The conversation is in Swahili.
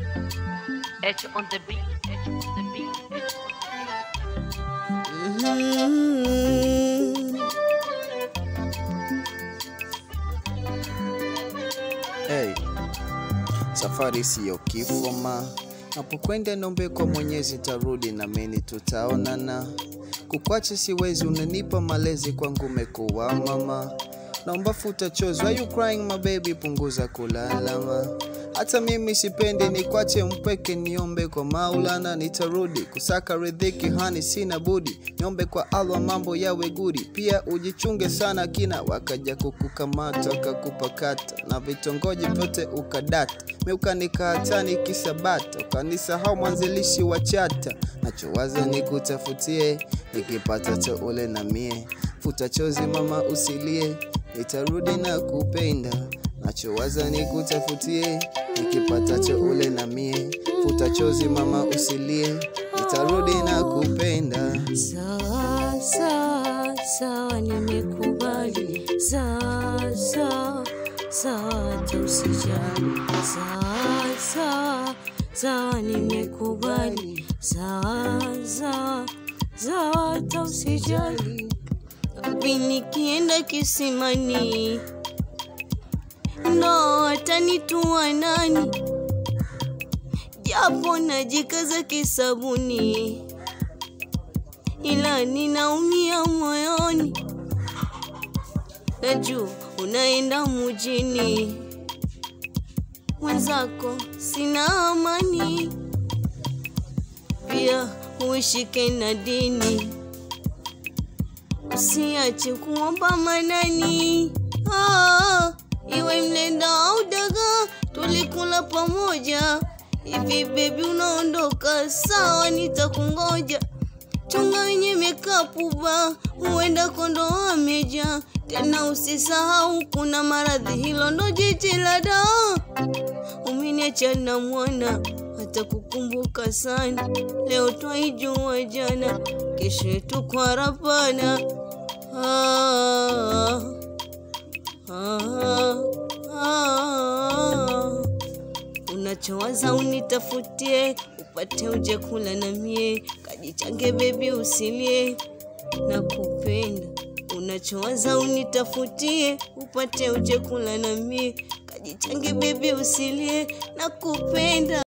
Edge on the beat, edge on the beat, edge on the beat. Mhm. Hey, safari siyo kifo ma, napokwenda nombe kwa Mwenyezi tarudi na mimi tutaonana. Kukwacha siwezi, unanipa malezi kwangu umekuwa mama. Naomba futa chozi, why you crying my baby, punguza kulalama. Hata mimi sipendi nikwache mpweke, niombe kwa Maulana nitarudi kusaka riziki, hani sina budi, niombe kwa Allah mambo yawe gudi. Pia ujichunge sana kina, wakaja kukukamata wakakupakata na vitongoji vyote ukadata, mi ukanikahatani kisabata, ukanisahau mwanzilishi wa chata. Nachowaza nikutafutie, nikipata cha ule na mie, futa chozi mama usilie, nitarudi na kupenda nachowaza nikutafutie, nikipata cha ule na mie, futa chozi mama usilie, nitarudi na kupenda. Sawa sawa sawa, nimekubali. Sawa sawa sawa, hata usijali. Sawa sawa sawa, nimekubali. Sawa sawa sawa, hata usijali. Wapi nikienda kisimani, ndo atanitua nani? Japo najikaza kisabuni ila ninaumia moyoni. Najua unaenda mjini, mwenzako sina amani, pia uishike na dini, usiache kuomba manani. Ah, iwe mlenda au dagaa, tulikula pamoja. Hivi bebi, unaondoka? Sawa, nitakungoja chunga wenye mekapu ba huenda kondo ameja tena, usisahau kuna maradhi, hilo ndo jiji la daa. Umeniacha na mwana hata kukumbuka sana, leo twaijua jana, kesho yetu kwa rapana. Ah, ah, ah. Unachowaza unitafutie, upate uje kula na mie, kajichange bebi, usilie na kupenda. Unachowaza unitafutie, upate uje kula na mie, kajichange bebi, usilie na kupenda.